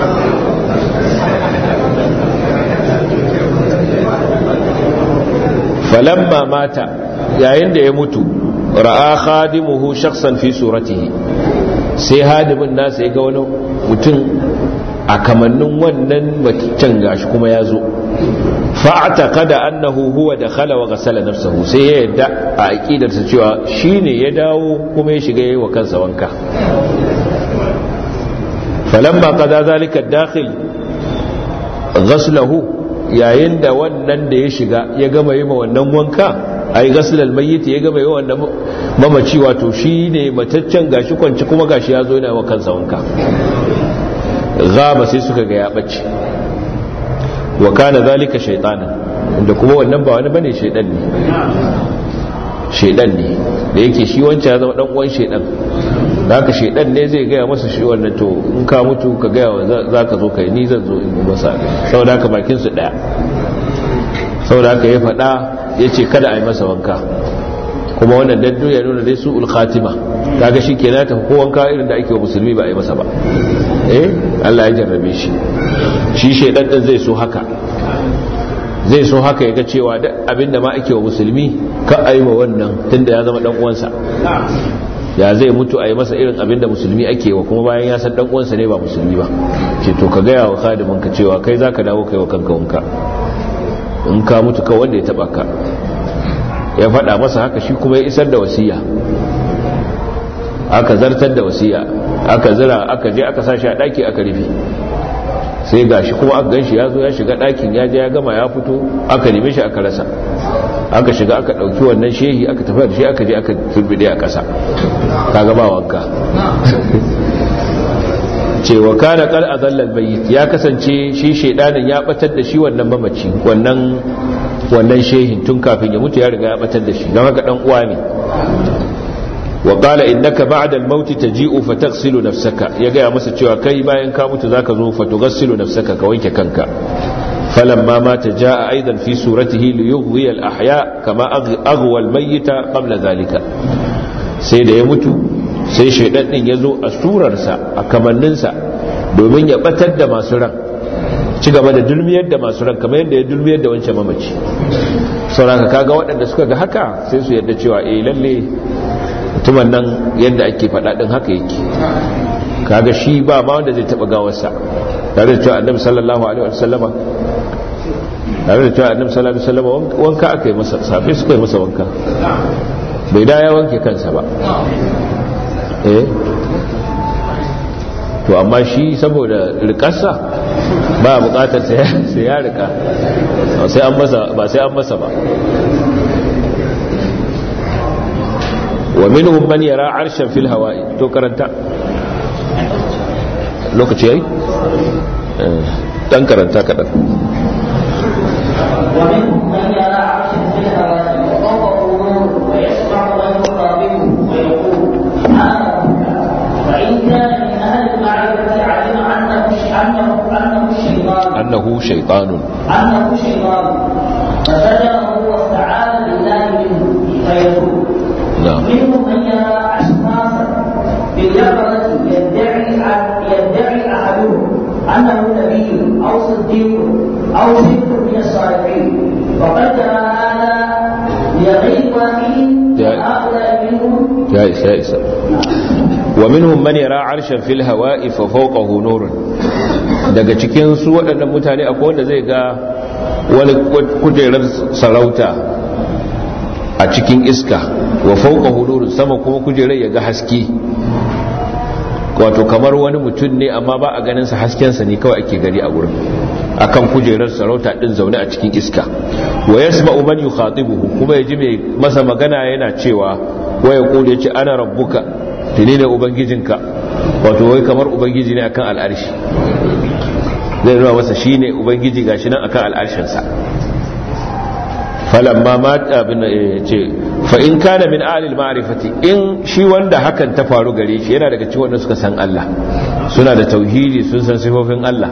falamma mata yayin da ya mutu ra'a khadimuhu shakhsan fi suratihi sai hadimin nasa ya ga wani mutum a kamannin wannan mutum gashi kuma ya zo fa'ataqada annahu huwa dakhala wa ghasala nafsahu sai ya yadda a aqidarsa cewa shine ya dawo kuma ya shiga yayin wa kansa wanka falamma qada zalika ad-dakhil ghaslahu yayin da wannan da ya shiga ya gama yi ma wannan wanka ai gasilal mayyit ya gama yi wannan mamaci wato shine mataccen gashi kwanci kuma gashi ya zo yana wa kansa wanka gaba sai suka ga ya bace wa kana zalika shaytanan inda kuma wannan ba wani bane shaydan ne shaydan ne da yake shi wancan ya zama dan uwan shaydan da haka shaydan ne zai gaya masa shi wannan to in ka mutu ka gaya wa zaka zo kai ni zan zo in yi masa saboda haka bakin su daya saboda haka ya faɗa ya ce kada a yi masa wanka kuma wannan daddu ya nuna dai su ulkhatima kaga shi ke nata ko wanka irin da ake wa musulmi ba a yi masa ba eh Allah ya jarrabe shi shi shaidan din zai so haka zai so haka ya ga cewa duk abinda ma ake wa musulmi ka a yi wa wannan tunda ya zama dan uwansa ya zai mutu a yi masa irin abinda musulmi ake wa kuma bayan ya san dan uwansa ne ba musulmi ba ce to ka gaya wa khadimin ka cewa kai zaka dawo kai wa kanka wanka in ka mutu ka wanda ya taba ka ya faɗa masa haka shi kuma ya isar da wasiya aka zartar da wasiya aka zira aka je aka sashi a ɗaki aka rufe sai ga shi kuma aka ganshi ya zo ya shiga ɗakin ya je ya gama ya fito aka neme shi aka rasa aka shiga aka ɗauki wannan shehi aka tafi da shi aka je aka turbide a ƙasa ka gaba wanka cewa kana kal azallal bayyit ya kasance shi shedanin ya batar da shi wannan mamaci wannan wannan shehin tun kafin ya mutu ya riga ya batar da shi don haka dan uwa ne wa qala innaka ba'da al-maut taji'u fataghsilu nafsaka ya ga masa cewa kai bayan ka mutu zaka zo fatughsilu nafsaka ka wanke kanka falamma mata jaa aidan fi suratihi li yughwi al-ahya kama aghwa al-mayyita qabla dhalika sai da ya mutu sai shaidan din ya zo a surarsa a kamanninsa domin ya batar da masu ran ci gaba da dulmiyar da masu ran kamar yadda ya dulmiyar da wancan mamaci sauraka kaga waɗanda suka ga haka sai su yadda cewa eh lalle mutumin nan yadda ake faɗa ɗin haka yake kaga shi ba ma wanda zai taɓa gawarsa tare da cewa annabi sallallahu alaihi wasallama tare da cewa annabi sallallahu alaihi wasallama wanka aka yi masa safe suka yi masa wanka bai da ya wanke kansa ba eh to amma shi saboda rikarsa ba bukatar sai ya rika ba sai an masa ba wa minhum man yara arshan fil hawa'i to karanta lokaci yayi dan karanta kadan ومنهم من يرى عرشا في الهواء وفوقه نور ويسمع من يخاطبه ويقول انا ربك فان كان من اهل المعرفه علم انه انه انه الشيطان annahu shaytanun انه شيطان فزجره واستعاذ بالله منه فيقول na'am منهم من يرى اشخاصا باليقظه يدعي يدعي احدهم انه نبي او صديق او صدق من الصالحين وقد جرى هذا لغير واحد يا- هؤلاء منهم ya isa ya isa wa minhum man yara arshan fil hawa'i fa fawqahu nurun daga cikin su waɗannan mutane akwai wanda zai ga wani kujerar sarauta a cikin iska wa fawqahu nurun sama kuma kujerar ya ga haske wato kamar wani mutum ne amma ba a ganin sa hasken sa ne kawai ake gani a gurin akan kujerar sarauta din zaune a cikin iska wa yasma'u man yukhatibuhu kuma yaji mai masa magana yana cewa waya kule yace ana rabbuka tuni ne ubangijinka wato wai kamar ubangiji ne akan al'arshi zai nuna masa shine ubangiji gashi nan akan al'arshin sa falamma ma abin ce fa in kana min ahli al-ma'rifati in shi wanda hakan ta faru gare shi yana daga cikin wanda suka san Allah suna da tauhidi sun san sifofin Allah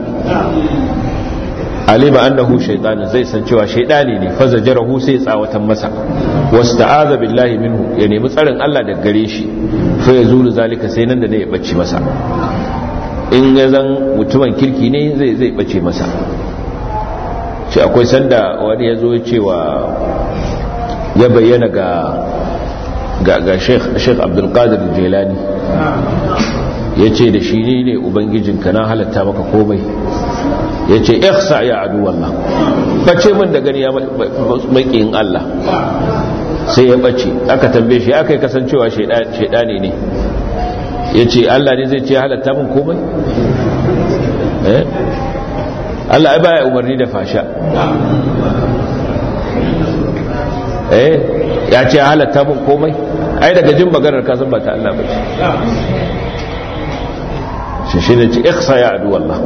alima annahu shaytan zai san cewa shaytani ne fa zajarahu sai tsawatan masa wasta'aza billahi minhu ya nemi tsarin Allah daga gare shi fa yazulu zalika sai nan da ne ya bacci masa in ya zan mutumin kirki ne zai zai bace masa shi akwai sanda wani ya zo cewa ya bayyana ga ga ga Sheikh Sheikh Abdul Qadir Jilani yace da shi ne ubangijinka na halatta maka komai ya ce ihsa ya adu wallah bace min da gani ya makiyin Allah sai ya bace aka tambaye shi aka yi kasancewa shaidani ne ya ce Allah ne zai ce halatta min komai eh Allah ai baya umarni da fasha eh ya ce halatta min komai ai daga jin maganar kasan ba ta Allah bace shi shi ne ce ihsa ya adu wallah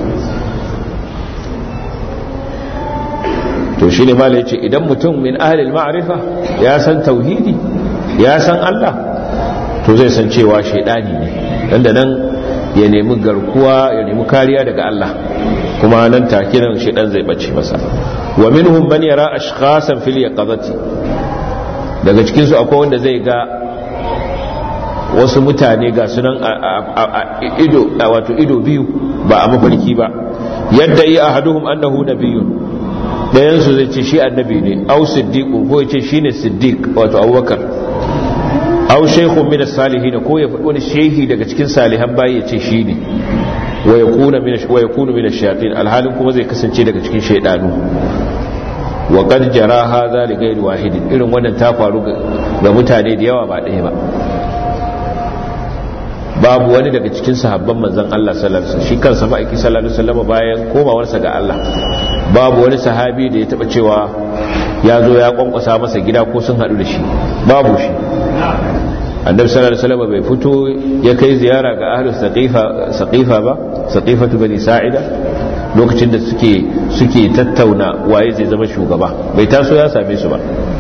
to shi ne mala ce idan mutum min ahalil ma'arifa ya san tauhidi ya san Allah to zai san cewa shaidani ne dan da nan ya nemi garkuwa ya nemi kariya daga Allah kuma nan take nan shaidan zai bace masa wa minhum man yara ashkhasan fil yaqazati daga cikin su akwai wanda zai ga wasu mutane ga sunan a ido wato ido biyu ba a mafarki ba yadda yi ahaduhum annahu nabiyyun ɗayansu zai ce shi annabi ne au siddiqu ko ya ce shi ne siddiq wato abubakar au shaykhun min as-salihin ko ya faɗi wani shehi daga cikin salihan bayi ya ce shi ne wa yakuna min wa yakunu min ash-shayatin alhalin kuma zai kasance daga cikin shaydanu wa qad jara hadha li ghayri wahidin irin wannan ta faru ga mutane da yawa ba ɗaya ba babu wani daga cikin sahabban manzon Allah sallallahu alaihi wasallam shi kansa ma'aiki sallallahu alaihi wasallam bayan komawarsa ga Allah babu wani sahabi da ya taba cewa ya zo ya kwankwasa masa gida ko sun hadu da shi babu shi annabi sallallahu alaihi wasallam bai fito ya kai ziyara ga ahlus saqifa saqifa ba saqifatu bani sa'ida lokacin da suke suke tattauna waye zai zama shugaba bai taso ya same su ba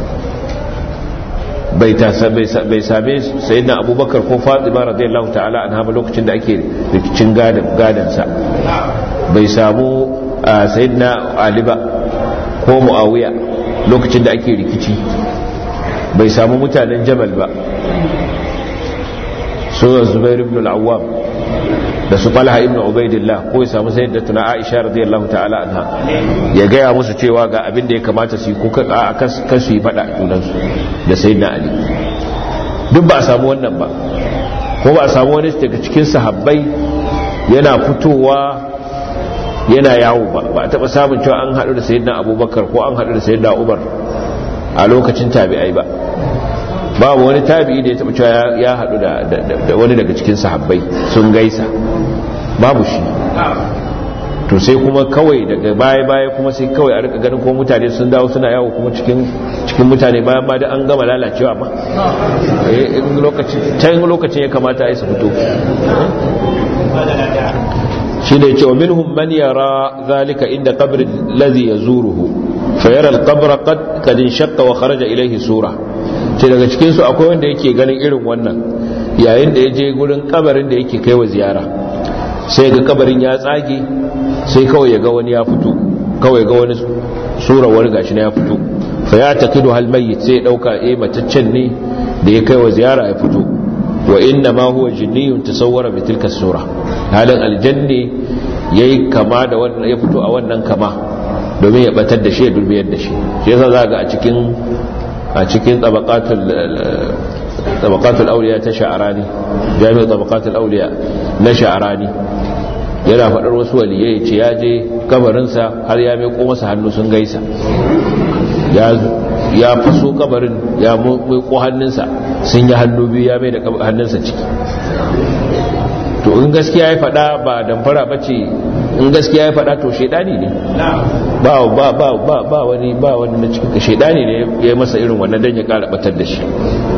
bai bai same sayyidina abubakar ko fatima radiyallahu ta'ala anha ba lokacin da ake rikicin gadan sa bai samu sayyidina ali ba ko muawiya lokacin da ake rikici bai samu mutanen jamal ba su zubair ibn al-awwam da su falha ibn ubaidillah ko ya samu sayyidatuna aisha radiyallahu ta'ala anha ya gaya musu cewa ga abin da ya kamata su yi ko a kan su yi fada junansu da sayyidina ali duk ba a samu wannan ba ko ba a samu wani daga cikin sahabbai yana fitowa yana yawo ba ba a taba samun cewa an haɗu da sayyidina abubakar ko an haɗu da sayyidina umar a lokacin tabi'ai ba babu wani tabi'i da ya taba cewa ya haɗu da wani daga cikin sahabbai sun gaisa babu shi to sai kuma kawai daga baya-baya kuma sai kawai a rika ganin ko mutane sun dawo suna yawo kuma cikin cikin mutane bayan ma da an gama lalacewa ma in lokacin can lokacin ya kamata a yi su fito shi ne cewa minhum man yara zalika inda qabrin ladhi yazuruhu fa yara al-qabra qad qad inshaqqa wa kharaja ilayhi sura ce daga cikin su akwai wanda yake ganin irin wannan yayin da ya je gurin kabarin da yake kaiwa ziyara sai ga kabarin ya tsage sai kawai ya ga wani ya fito kawai ga wani sura wani gashi na ya fito fa ya taqidu hal mayyit sai ya dauka eh mataccen ne da ya kai wa ziyara ya fito wa inna ma huwa jinniyun tasawwara bi tilka sura halin aljanni yayi kama da wannan ya fito a wannan kama domin ya batar da shi ya dulmiyar da shi shi yasa za ga a cikin a cikin tabaqatul tabaqatul awliya ta sha'arani jami'u tabaqatul awliya na sha'arani yana faɗar wasu waliyai ce ya je kabarinsa har ya mai masa hannu sun gaisa ya faso kabarin ya mai ko hannunsa sun yi hannu biyu ya mai da hannunsa ciki to in gaskiya ya faɗa ba damfara ba ce in gaskiya ya faɗa to shaidani ne ba ba ba ba ba wani ba wani na cikin shaidani ne ya masa irin wannan dan ya ƙara batar da shi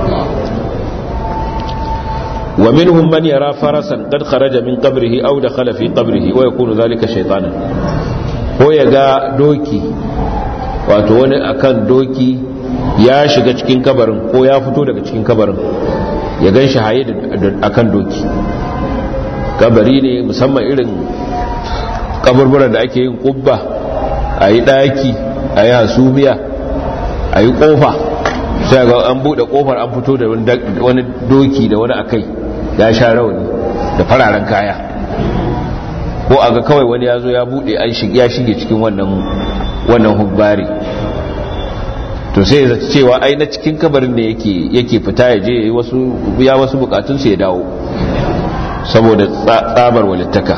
ومنهم من يرى فرسا قد خرج من قبره أو دخل في قبره ويكون ذلك شيطانا هو يغا دوكي wato wani akan doki ya shiga cikin kabarin ko ya fito daga cikin kabarin ya gan shi haye akan doki kabari ne musamman irin kaburburan da ake yin kubba a yi daki a yi hasumiya a yi kofa sai ga an bude kofar an fito da wani doki da wani akai ya sha rauni da fararen kaya ko a ga kawai wani ya zo ya bude ya shige cikin wannan wannan hubbari to sai ya cewa ai na cikin kabarin ne yake yake fita ya je wasu ya wasu bukatun ya dawo saboda tsabar walittaka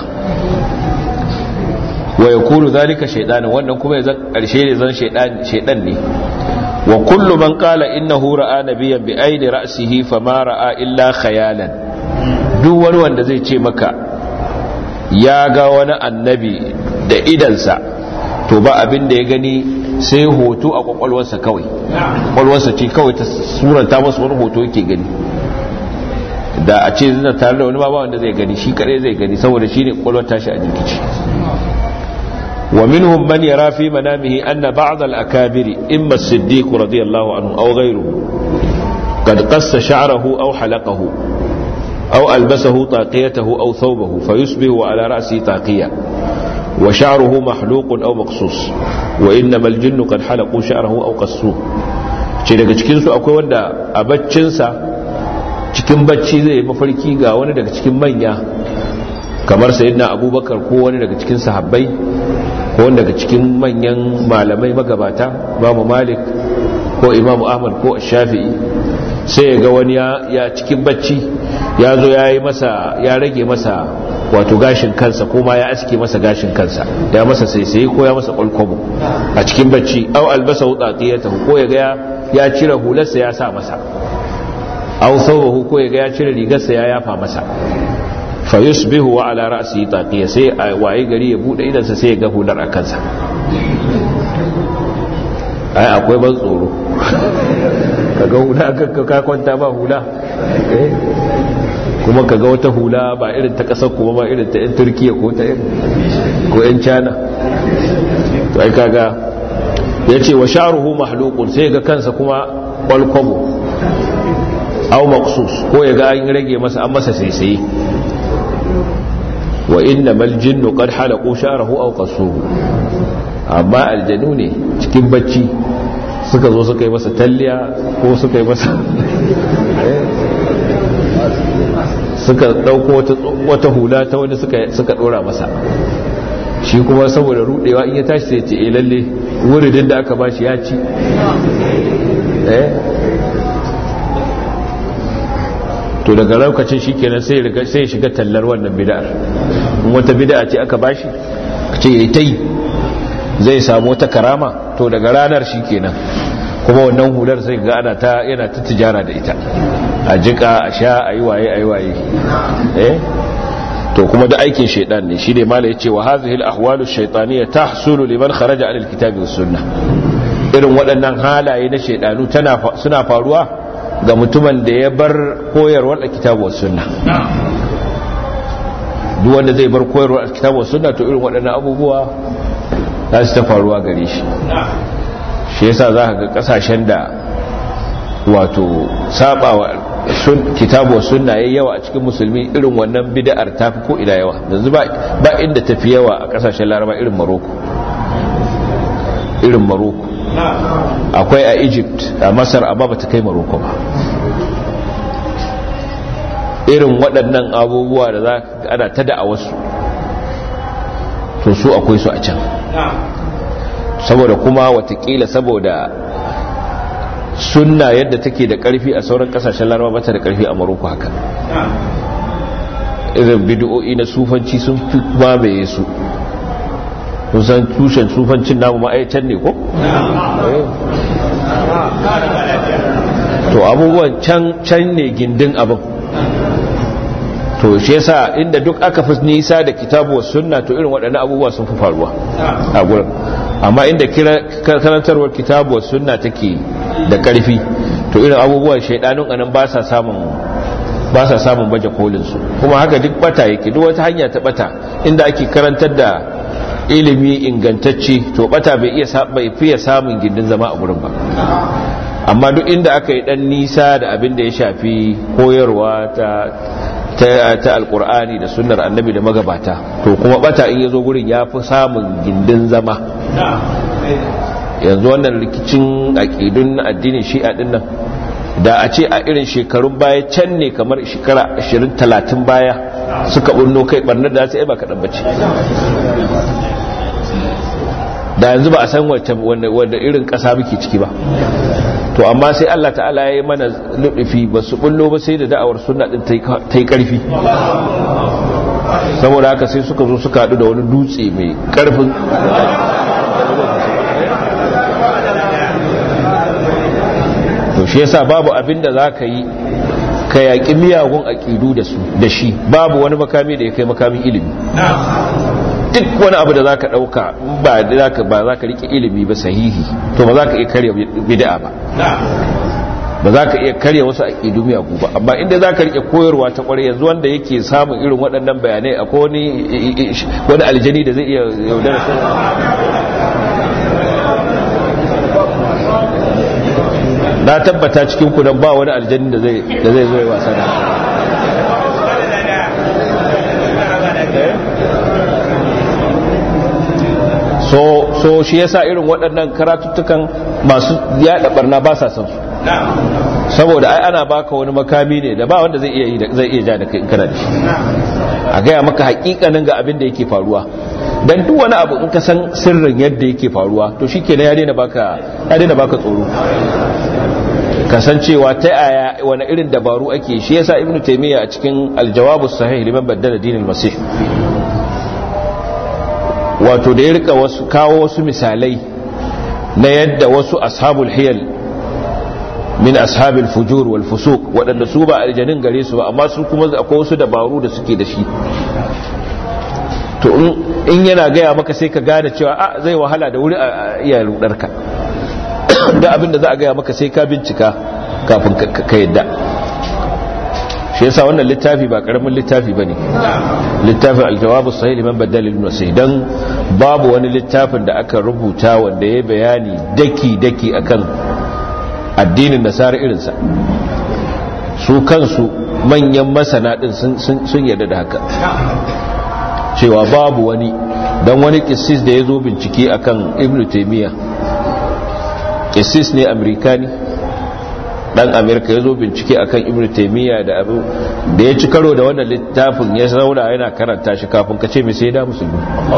wa yakunu zalika shaytanan wannan kuma ya zan karshe ne zan shaydan shaydan ne wa kullu man qala innahu ra'a nabiyyan bi aidi ra'sihi fama ra'a illa khayalan duk wani wanda zai ce maka ya ga wani annabi da idansa to ba abin da ya gani sai hoto a kwakwalwarsa kawai kwakwalwarsa ce kawai ta suranta masa wani hoto yake gani da a ce zina tare da wani ba wanda zai gani shi kadai zai gani saboda shi ne kwakwalwar tashi a jirkici wa minhum man yara fi manamihi anna ba'd al-akabiri imma as-siddiq radiyallahu anhu aw ghayruhu qad qassa sha'rahu aw halaqahu أو ألبسه طاقيته أو ثوبه فيصبح على رأسه طاقية وشعره محلوق أو مقصوص وإنما الجن قد حلقوا شعره أو قصوه ce daga cikinsu akwai wanda a baccinsa cikin bacci zai yi mafarki ga wani daga cikin manya kamar sayyidina abubakar ko wani daga cikin sahabbai ko wani daga cikin manyan malamai magabata babu malik ko imamu ahmad ko shafi'i sai ya ga wani ya cikin bacci ya zo ya yi masa ya rage masa wato gashin kansa ko ma ya aske masa gashin kansa ya masa saisaye ko ya masa kwalkwabo a cikin bacci au albasa wutsatiyata ko ya ga ya cire hularsa ya sa masa au saubahu ko ya ga ya cire rigarsa ya yafa masa fa yusbihu wa ala ra'si taqiya sai a waye gari ya bude idansa sai ya ga hular a kansa ai akwai ban tsoro kaga hula ka kwanta ba hula kuma kaga wata hula ba irin ta kasar kuma ba irin ta yan turkiya ko ta ko yan china to ai kaga ya ce wa sharuhu mahlukun sai ga kansa kuma kwalkwabo au maqsus ko ya ga an rage masa an masa saisaye wa inna mal jinnu qad halaqu sha'rahu aw qasuhu amma aljanu ne cikin bacci suka zo suka yi masa talliya ko suka yi masa suka dauko wata hula ta wani suka dora masa shi kuma saboda rudewa in ya tashi sai ce eh lalle wuridin da aka bashi ya ci eh to daga lokacin shikenan sai sai shiga tallar wannan bid'ar in wata bid'a ce aka bashi ce ya ta yi zai samu wata karama to daga ranar shi kenan kuma wannan hular sai ga ana ta yana ta tijara da ita a jika a sha a yi waye a yi waye eh to kuma da aikin shaidan ne shi ne mala ya ce wa hazihi al-ahwalu shaytaniyya tahsulu liman kharaja anil kitabi was sunnah irin waɗannan halaye na shaidanu suna faruwa ga mutumin da ya bar koyarwar kitabu was sunna duk wanda zai bar koyarwar kitabu was sunna to irin waɗannan abubuwa za su ta faruwa gare shi shi yasa za ka ga kasashen da wato sabawa kitabu was sunna yayi yawa a cikin musulmi irin wannan bid'ar tafi ko ila yawa yanzu ba ba inda tafi yawa a kasashen laraba irin maroko irin maroko akwai a egypt a masar amma ba ta kai maroko ba irin waɗannan abubuwa da za ana ta da a wasu to su akwai su a can saboda kuma watakila saboda sunna yadda take da ƙarfi a sauran ƙasashen laraba bata da ƙarfi a maroko haka irin bidiyo'i na sufanci sun fi mamaye su kusan tushen sufancin namu ma'aikatan ne ko? to abubuwan can ne gindin abin to shi yasa inda duk aka fi nisa da kitabu wa sunna to irin waɗannan abubuwa sun fi faruwa a gurin amma inda karantarwar kitabu wa sunna take da ƙarfi to irin abubuwan shaidanun anan ba sa samun ba sa samun baje kolinsu kuma haka duk bata yake duk wata hanya ta bata inda ake karantar da ilimi ingantacce to bata bai iya bai fiye samun gindin zama a gurin ba amma duk inda aka yi dan nisa da abin da ya shafi koyarwa ta ta, ta alkur'ani da sunnar annabi da magabata to kuma bata in yazo gurin ya fi samun gindin zama yanzu wannan rikicin aƙidun addinin shi'a din nan da a ce a irin shekarun baya can ne kamar shekara 20-30 baya suka bunno kai barnar da su yi ba kaɗan bace da yanzu ba a san wanda irin ƙasa muke ciki ba to amma sai Allah ta'ala ya yi mana nufi ba su bullo ba sai da da'awar suna ɗin ta yi ƙarfi saboda haka sai suka zo suka haɗu da wani dutse mai ƙarfin to shi yasa babu abin da za ka yi ka yaƙi miyagun aƙidu da shi babu wani makami da ya kai makamin ilimi duk wani abu da za ka ɗauka ba za ka riƙe ilimi ba sahihi to ba za ka iya karya bid'a ba ba za ka iya karya wasu aƙidu miyagu ba amma inda za ka riƙe koyarwa ta ƙwarai yanzu wanda yake samun irin waɗannan bayanai a wani aljani da zai iya yaudara na tabbata cikin ku ba wani aljanni da zai da zai zo ya wasa da so so shi yasa irin waɗannan karatuttukan masu yaɗa barna ba sa san su saboda ai ana baka wani makami ne da ba wanda zai iya zai iya ja da kai kana da shi a gaya maka hakikanin ga abin da yake faruwa dan duk wani abu in ka san sirrin yadda yake faruwa to shikenan ya daina baka ya daina baka tsoro kasancewa ta aya wani irin dabaru ake shi yasa ibn taymiya a cikin aljawabu sahih liman baddala dinil masih wato da ya rika wasu kawo wasu misalai na yadda wasu ashabul hiyal min ashabil fujur wal fusuq waɗanda su ba aljanin gare su ba amma su kuma akwai wasu dabaru da suke da shi to in yana gaya maka sai ka gane cewa a zai wahala da wuri a iya rudarka da abinda za a gaya maka sai ka bincika kafin ka yadda shi yasa wannan littafi ba karamin littafi bane littafin aljawabu sahih liman badal ibn sahih dan babu wani littafin da aka rubuta wanda ya bayani daki daki akan addinin nasara irinsa su kansu manyan masana din sun yarda da haka cewa babu wani dan wani kissis da ya zo bincike akan ibn taymiyyah isis ne amerikani dan amerika ya zo bincike akan ibn taimiyya da abu da ya ci karo da wannan littafin ya zauna yana karanta shi kafin ka ce mai sai da musulmi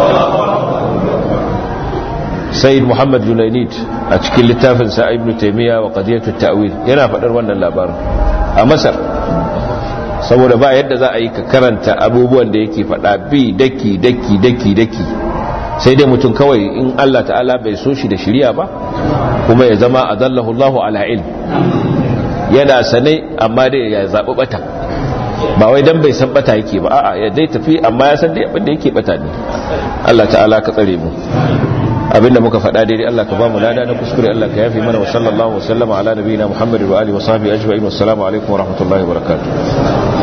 sayyid muhammad junainid a cikin littafin sa ibn taimiyya wa qadiyatu ta'wil yana faɗar wannan labarin a masar saboda ba yadda za a yi ka karanta abubuwan da yake faɗa bi daki daki daki daki sai dai mutum kawai in Allah ta'ala bai so shi da shiriya ba kuma ya zama adallahu Allahu ala ilm yana sane amma dai ya zaɓi bata ba wai dan bai san bata yake ba a'a ya dai tafi amma ya san dai abin da yake bata ne Allah ta'ala ka tsare mu abinda muka faɗa daidai Allah ka ba mu lada na kuskure Allah ka yafi mana wa sallallahu wa sallama ala nabiyina Muhammad wa alihi wa sahbihi ajma'in wassalamu alaikum wa rahmatullahi wa barakatuh